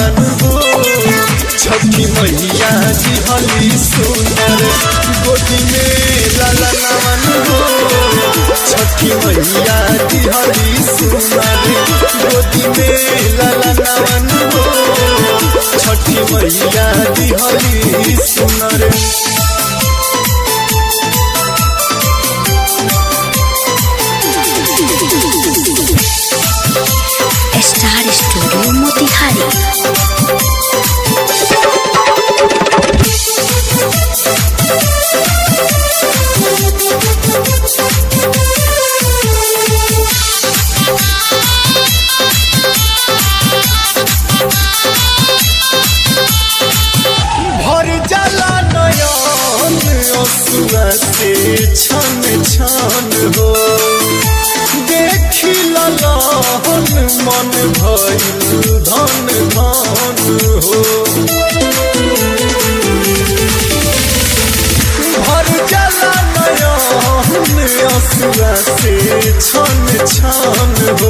नवन हो छठी मैया दिहली सुनर गोदी में लाला नवन हो छठी मैया दिहली सुनर गोदी में लाला नवन हो छठी मैया दिहली सुनर स्टार स्टूडियो मोतिहारी भर जाला नयन असुआ से छन छन हो देखी ललहन मन भइल धन धन हो भर जाला नयन असुआ से छन छन हो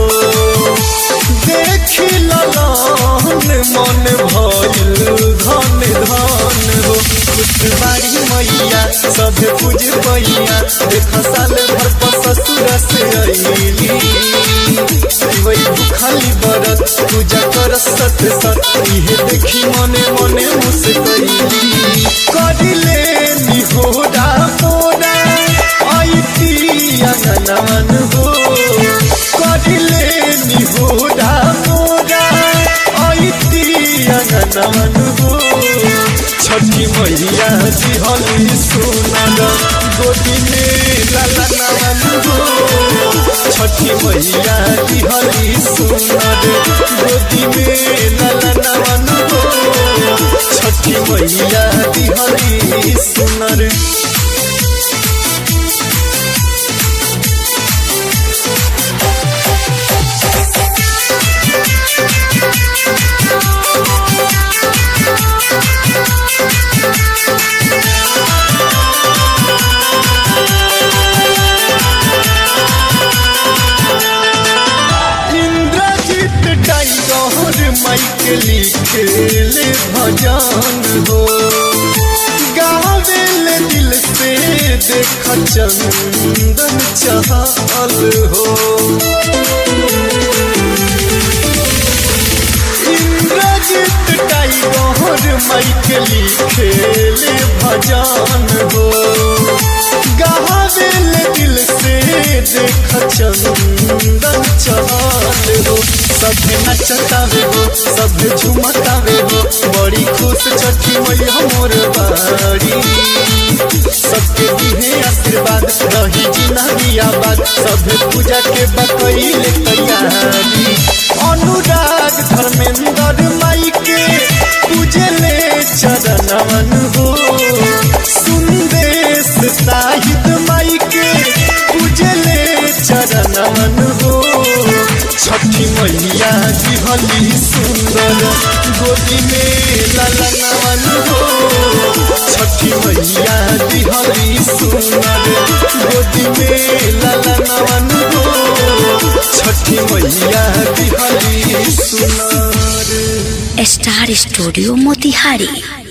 देखी ललहन मन भइल धन धन हो खुश बाड़ी मैया सब पूज मैया देख साल भर पर ससुर से अइली वही भूखली बरत पूजा कर सत सत इहे देखी मने मने मुस्कैली करिले निहोरा मोरा आईती अगनवन हो करिले निहोरा मोरा आईती अगनवन हो छठी मैया दिहली सुनल गोदी में लाला नवन हो छठी मैया दिहली सुनल गोदी में लाला नवन हो छठी मैया दिहली सुनल इंद्रजीत टाइगर माइक लिखे ले भजन हो गावेल दिल से देख चंदन चहल हो इंद्रजीत टाइगर माइक लिखे ले भजन हो गावेल दिल से देख चंदन चहल हो सभे नचतावे हो सभे झुमतावे हो बड़ी खुश छठी मैया मोर बाड़ी सबके दिहे आशीर्वाद रही जिंदगी आबाद सभे पूजा के बकैले तैयारी अनुराग धर्मेंद्र माई के पूजले चरणवन हो सुंदेश साहिद माई के पूजले चरणवन हो छठी मैया दिहली सुंदर गोदी में ललनवन हो छठी मैया दिहली सुंदर गोदी में ललनवन हो छठी मैया दिहली सुंदर स्टार स्टूडियो मोतिहारी